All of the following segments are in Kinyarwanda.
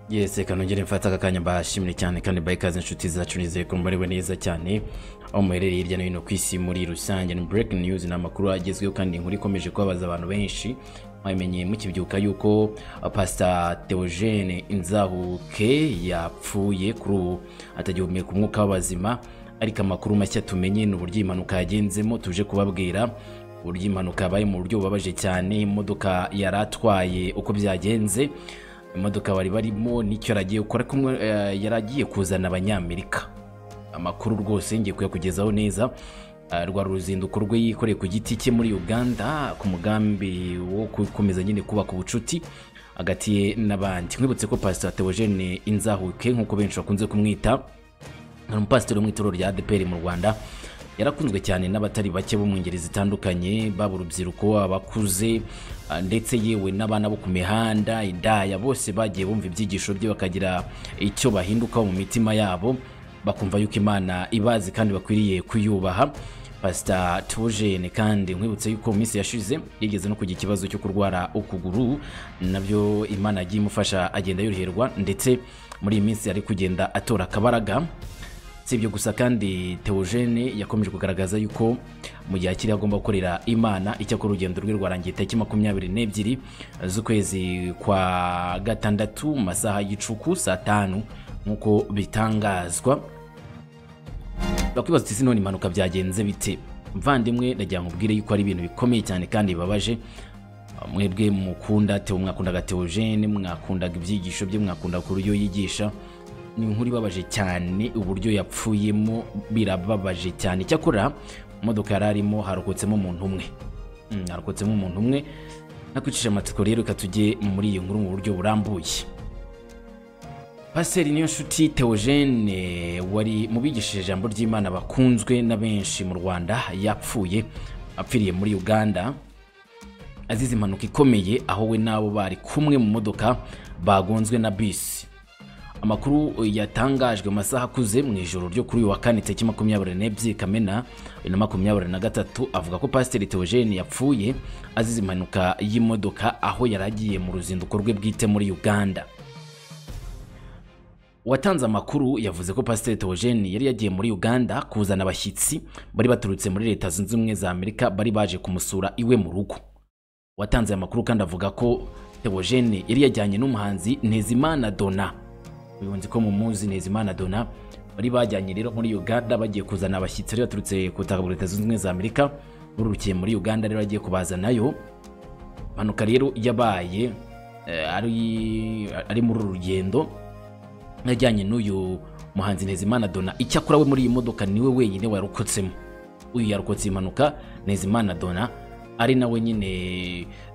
yesi reka nongere mfate aka kanya mbashimire cyane kandi mbahe ikaze inshuti zacu nizeye ko mubarewe neza cyane aho muherereye hirya no hino ku isi muri rusange ni breaking news ni amakuru agezweho kandi inkuru ikomeje kubabaza abantu benshi mwamenye mukibyuka yuko uh, pasita theogene inzahuke yapfuye kuri ubu atagihumeka umwuka w'abazima ariko amakuru mashya tumenye ni uburyo iyi mpanuka yagenzemo tuje kubabwira uburyo impanuka yabaye mu buryo bubabaje cyane imodoka yari atwaye uko byagenze imodoka bari barimo n'icyo yari agiye gukora kumwe yari agiye kuzana abanyamerika amakuru rwose ngiye kuyakugezaho neza Ah, rwa ruzinduko rwe yikoreye ku giti cye muri uganda ku mugambi wo gukomeza nyine kubaka ubucuti hagati ye n'abandi nkwibutse ko pasiteri theogene inzahuke nk'uko benshi bakunze kumwita ni umupasiteri wo mu itorero rya adeperi mu rwanda yarakunzwe cyane n'abatari bake bo mu ngeri zitandukanye baba urubyiruko abakuze ah, ndetse yewe n'abana bo ku mihanda indaya bose bagiye bumva ibyigisho bye bakagira icyo bahindukaho mu mitima yabo bakumva yuko imana ibazi kandi bakwiriye kuyubaha pasita tujene kandi nkwibutse yuko mu minsi yashize yigeze no kugira ikibazo cyo kurwara ukuguru nabyo imana yagiye imufasha agenda yoroherwa ndetse muri iyi minsi ari kugenda atora akabaraga si ibyo gusa kandi theogene yakomeje kugaragaza yuko mu gihe akiri agomba gukorera imana icyakora urugendo rwe rwarangiye tariki makumyabiri n'ebyiri z'ukwezi kwa gatandatu mu masaha y'icuku saa tanu nk'uko bitangazwa bakwibaza uti ese none impanuka byagenze bite mvandimwe nagira ngo ubwire yuko ari ibintu bikomeye cyane kandi bibabaje mwebwe mukunda Theo- mwakundaga theogene mwakundaga ibyigisho bye mwakundaga uburyo yigisha ni inkuru ibabaje cyane uburyo yapfuyemo birababaje cyane icyakora mu modoka yari arimo harokotsemo umuntu umwe Mm, harokotsemo umuntu umwe nakwicisha amatsiko rero reka tujye muri iyo nkuru mu buryo burambuye pasiteri niyo nshuti theogene wari mu bigishije ijambo ry'imana bakunzwe na benshi mu rwanda yapfuye apfiriye muri uganda azize impanuka ikomeye aho we n'abo bari kumwe mu modoka bagonzwe na bisi amakuru yatangajwe mu masaha akuze mu ijoro ryo kuri uyu wa kane tariki makumyabiri n'ebyiri kamena bibiri na makumyabiri na gatatu avuga ko pasiteri theogene yapfuye azize impanuka y'imodoka aho yari agiye mu ruzinduko rwe bwite muri uganda watanze amakuru yavuze ko pasiteri theogene yari yagiye muri uganda kuzana abashyitsi bari baturutse muri leta zunze ubumwe za amerika bari baje kumusura iwe mu rugo watanze aya makuru kandi avuga ko theogene yari yajyanye n'umuhanzi ntezimana dona ubuyobozi ko mumuzi ntezimana dona bari bajyanye rero muri uganda bagiye kuzana abashyitsi bari baturutse ku butaka bwa leta zunze ubumwe za amerika bururukiye muri uganda rero bagiye kubazanayo impanuka rero yabaye eh, ari ari muri uru rugendo yajyanye n'uyu muhanzi Ntezimana Dona icyakora we muri iyi modoka niwe wenyine warokotsemo uyu yarokotse impanuka Ntezimana Dona ari nawe nyine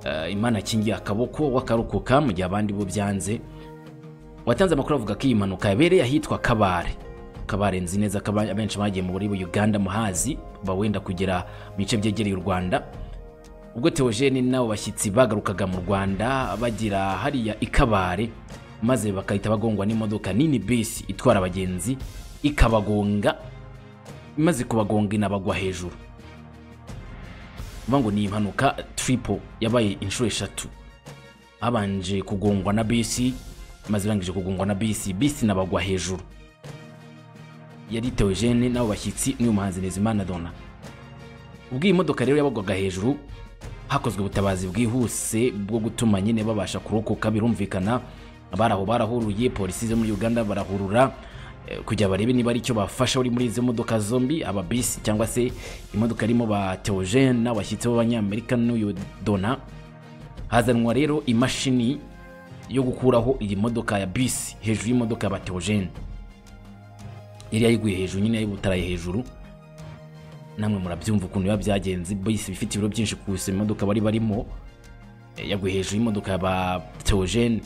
eh, Imana akingiye akaboko wakarokoka mu gihe abandi bo byanze watanze amakuru avuga ko iyi mpanuka yabereye ahitwa kabare kabare nzi neza ko aba- abenshi bagiye mu buribu uganda muhazi bawenda kugera mu bice byegereye u rwanda ubwo theogene n'abo bashyitsi bagarukaga mu rwanda bagira hariya ikabare maze bagahita bagongwa n'imodoka nini bisi itwara abagenzi ikabagonga imaze kubagonga inabagwa hejuru uvuga ngo ni impanuka tiripo yabaye inshuro eshatu habanje kugongwa na bisi maze irangije kugongwa na bisi bisi inabagwa hejuru yari theogene n'abo bashyitsi n'uyu muhanzi Ntezimana Donna ubwo iyi modoka rero yabagwaga hejuru hakozwe ubutabazi bwihuse bwo gutuma nyine babasha kurokoka birumvikana abari aho barahuruye polisi zo muri uganda barahurura eh, kugira barebe niba ari icyo bafasha uri muri izo modoka zombi aba bisi cyangwa se imodoka irimo ba theogene n'abashyitsi b'abanyamerika n'uyu dona hazanwa rero imashini yo gukuraho iyi modoka ya bisi hejuru y'imodoka ya ba theogene yari yayiguye hejuru nyine yayibutaraye hejuru namwe murabyumva ukuntu biba byagenze bisi ifite ibiro byinshi ku gusa imodoka bari barimo eh, yaguye hejuru y'imodoka ya ba theogene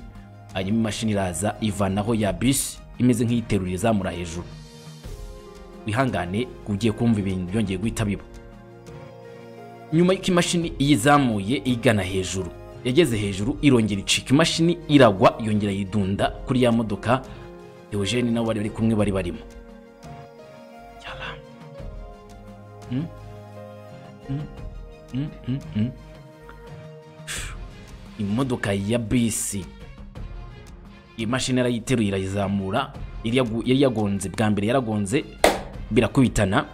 hanyuma imashini iraza ivanaho ya bisi imeze nk'iyiterura izamura hejuru wihangane ugiye kumva ibintu byongeye guhita biba nyuma y'uko imashini iyizamuye igana hejuru yageze hejuru irongera icika imashini iragwa yongera yidunda kuri ya modoka Eugene nabo bari bari kumwe bari barimo Yala. Mm. Mm. Mm, mm, mm. Phew. imodoka ya bisi imashini yarayiteruye irayizamura yari yagu- yari yagonze bwa mbere yaragonze birakubitana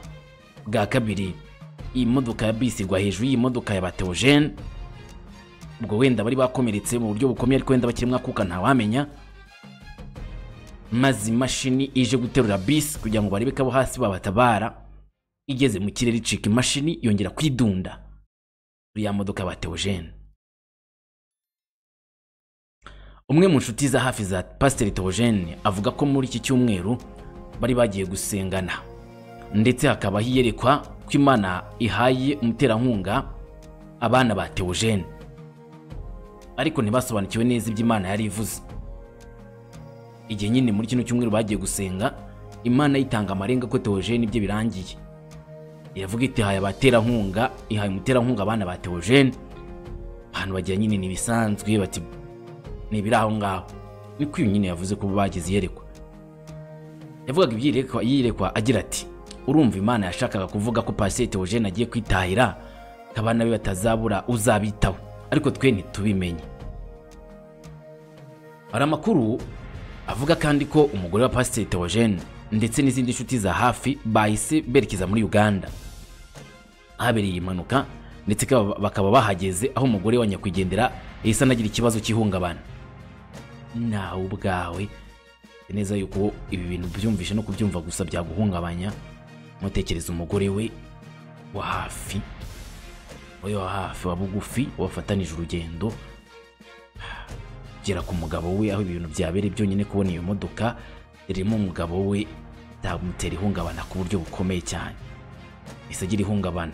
bwa kabiri iyi modoka ya bisi igwa hejuru y'iyi modoka ya batewojene ubwo wenda bari bakomeretse mu buryo bukomeye ariko wenda bakiri mwakuka ntawamenya maze imashini ije guterura bisi kugira ngo barebe ko abo hasi babatabara igeze mu kirere icika imashini yongera kwidunda kuri ya modoka ya batewojene umwe mu nshuti za hafi za pasiteri Theogene avuga ko muri iki cyumweru bari bagiye gusengana ndetse hakaba hiyerekwa ko imana ihaye umuterankunga abana ba Theogene ariko ntibasobanukiwe neza ibyo imana yari ivuze igihe nyine muri kino cyumweru bagiye gusenga imana yitanga amarenga ko Theogene ibye birangiye iravuga iti haye abaterankunga ihaye umuterankunga abana ba Theogene ahantu bagira nyine ni ibisanzwe bati ntibiri aho ngaho niko uyu nyine yavuze ko bagize iyerekwa yavugaga ibyirekwa yirekwa agira ati urumva imana yashakaga kuvuga ko pasiyete Theogene agiye kwitahira ko abana be batazabura uzabitaho ariko twe ntitubimenye hari amakuru avuga kandi ko umugore wa pasiteri Theogene ndetse n'izindi nshuti za hafi bahise berekeza muri uganda ahabereye iyi mpanuka ndetse ka- bakaba bahageze aho umugore wa nyakwigendera yahise anagira ikibazo cy'ihungabana nawe ubwawe nzi neza yuko ibi bintu byumvishe no kubyumva gusa byaguhungabanya ntutekereze umugore we wa hafi wowe wa hafi wa bugufi wafatanije urugendo gera ku mugabo we aho ibi bintu byabereye byonyine kubona iyo modoka irimo umugabo we byamutera ihungabana ku buryo bukomeye cyane ese agira ihungabana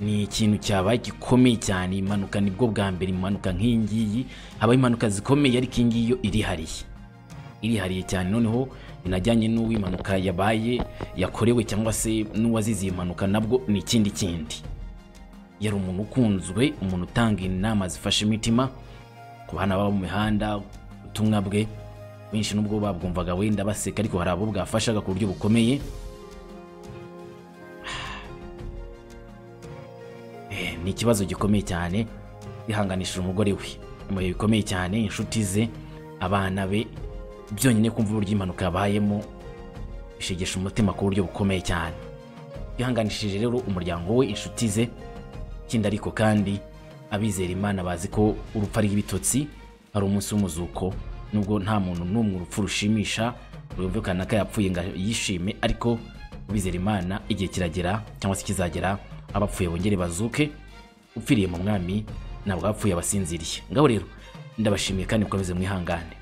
ni ikintu cyabaye gikomeye cyane impanuka nibwo bwa mbere impanuka nk'iyi ngiyi habaho impanuka zikomeye ariko iyi ngiyi yo irihariye irihariye cyane noneho inajyanye n'uwo impanuka yabaye yakorewe cyangwa se n'uwazize iyi mpanuka nabwo ni ikindi kindi yari umuntu ukunzwe umuntu utanga inama zifashe imitima ku bana baba mu mihanda ubutumwa bwe benshi nubwo babwumvaga wenda baseka ariko hari abo bwafashaga ku buryo bukomeye Eh, ni ikibazo gikomeye cyane yihanganishije umugore we mu bihe bikomeye cyane inshuti ze abana be byonyine kumva uburyo impanuka yabayemo bishegesha umutima ku buryo bukomeye cyane yihanganishije rero umuryango we inshuti ze ikindi ariko kandi abizera imana bazi ko urupfu ari ibitotsi ari umunsi w'umuzuko nubwo nta muntu n'umwe urupfu rushimisha rwumvikana ko yapfuye ngo yishime ariko abizera imana igihe kiragera cyangwa se kizagera abapfuye bongere bazuke upfiriye mu mwami ntabwo abapfuye abasinziriye ngaho rero ndabashimiye kandi mukomeze mwihangane